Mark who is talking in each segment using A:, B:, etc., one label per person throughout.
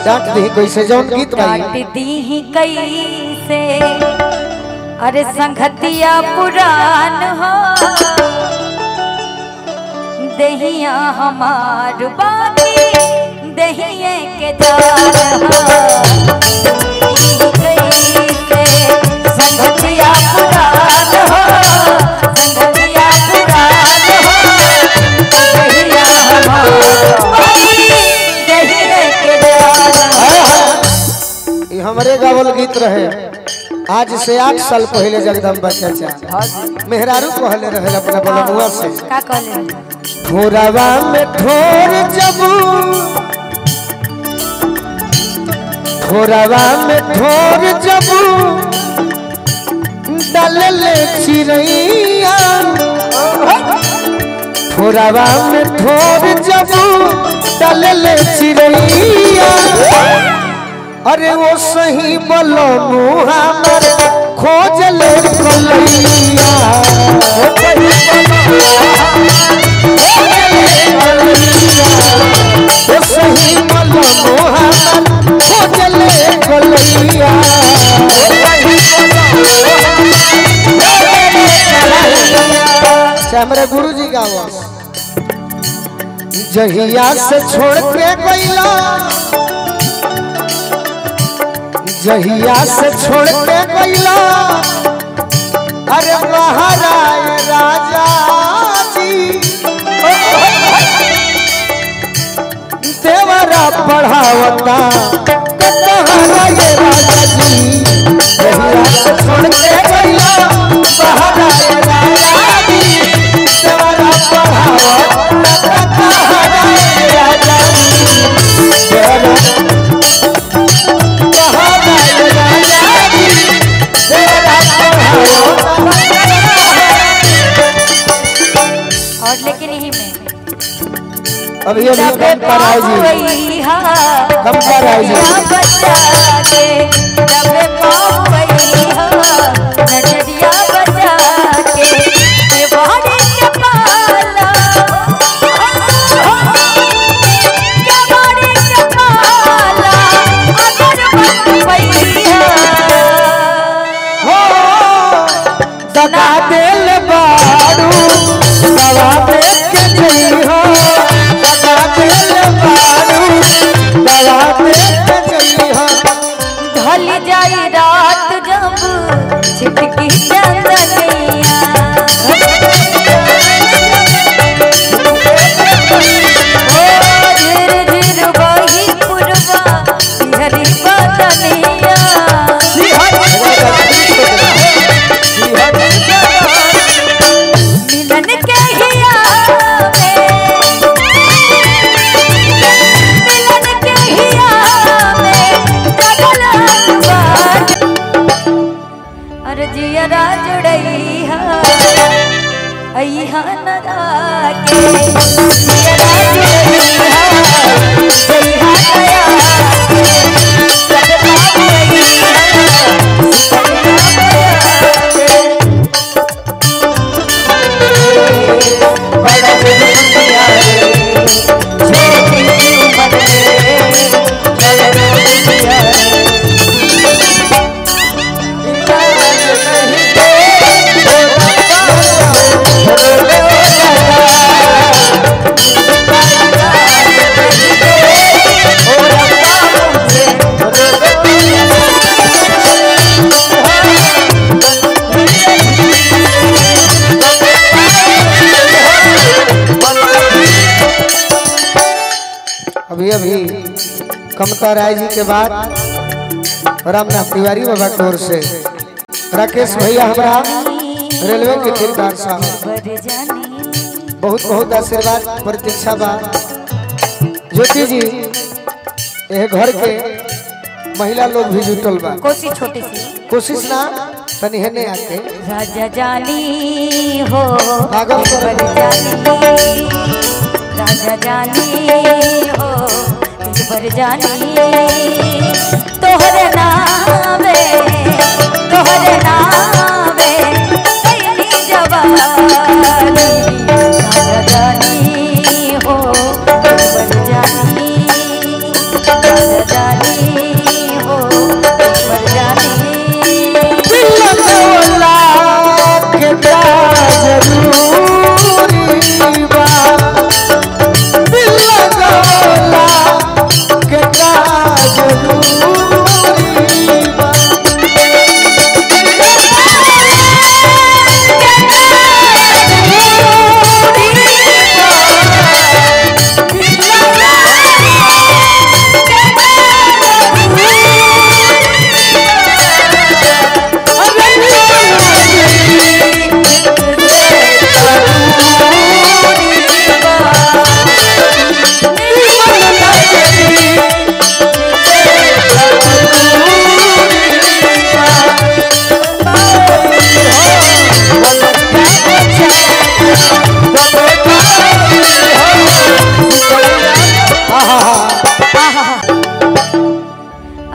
A: डांट दी कैसे जौन गीत भाई
B: डांट दी ही कैसे अरे संगतिया पुरान हो दहिया हमार बाकी दहिए के जान हो कैसे संगतिया पुरान हो संगतिया पुरान हो दहिया हमार बाकी दहिए के जान हो
A: ये हमारे गावल गीत रहे आज से आठ साल पहले जगदम्बा चाचा मेहरारू कहले रहे अपना बलमुआ से
B: का कहले
A: ठोरवा में ठोर जबू ठोरवा में ठोर जबू डलले चिड़ैया ठोरवा में ठोर जबू डलले चिड़ैया अरे वो सही बोलो मुहा पर खोज ले कलैया वो सही बोलो वो सही बोलो मुहा पर खोज ले कलैया अच्छा, हमारे गुरु जी का आवाज जहिया से छोड़ के गईला जहिया से छोड़ के गईला अरे महाराय राजा जी देवरा पढ़ावता कतहरा ये राजा जी जहिया से छोड़ के गईला महाराय राजा जी देवरा पढ़ावता कतहरा ये राजा जी देवरा
B: और लेकिन यही में
A: अभी अभी कम पर आए जी कम पर आए जी
B: बच्चा के जब पावई हो नजरिया बचा के ये बाड़ी के पाला के बाड़ी के पाला अगर बनवई
A: हो दगा दिल बाड़ू दवा देख के जई हो दगा दिल बाड़ू दवा देख के जई हो
B: ढल जाई रात जब छिटकी चंदनिया ओ झिर झिर बही पुरवा हरी बदनिया मिलन के हिया में मिलन के हिया में जगल बात अरे जियरा जुड़ई हा अइहा नदा के जियरा जुड़ई हा अइहा नया के सदमा जुड़ई हा सदमा नया के
A: अभी अभी कमता राय जी के बाद रामनाथ तिवारी बाबा की ओर से राकेश भैया हमारा रेलवे के ठेकेदार साहब बहुत बहुत आशीर्वाद प्रतीक्षा बा ज्योति जी यह घर के महिला लोग भी जुटल बा
B: कोसी छोटी सी
A: कोशिश ना तनी हेने आके
B: राजा जानी हो
A: भागल कर।
B: बर जानी राजा जानी हो बर जानी तोहरे नावे तोहरे नावे कैली जवानी राजा जानी हो बर जानी राजा जानी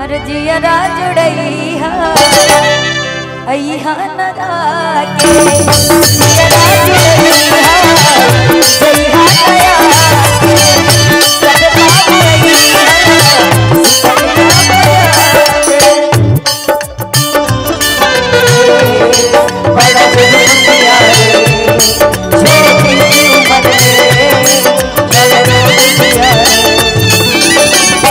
B: हमार जियरा जुड़ैया अइहा नदा के जियरा जुड़ैया अइहा नया के सदमा भइया बड़ा दुनिया रे छोटी उम्र में बड़ा दुनिया रे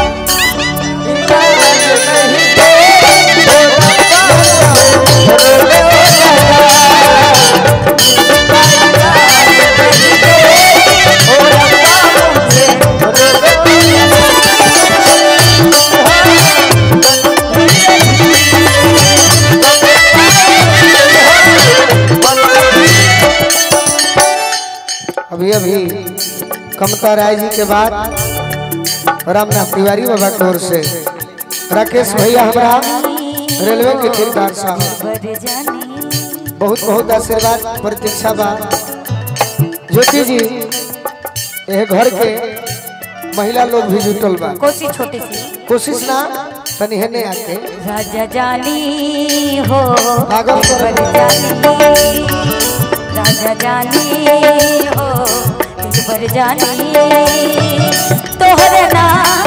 A: अभी अभी कमता राय जी के बाद रामनाथ तिवारी बाबा की ओर से राकेश भैया हमारा रेलवे के ठेकेदार साहब बहुत बहुत आशीर्वाद प्रतीक्षा बा ज्योति जी यह घर के महिला लोग भी जुटल बा
B: कोसी छोटी सी
A: कोशिश ना तनी हेने आके
B: राजा जानी हो
A: भागल करो।
B: पर जानी राजा जानी हो दिल पर जानी तोहरे नाम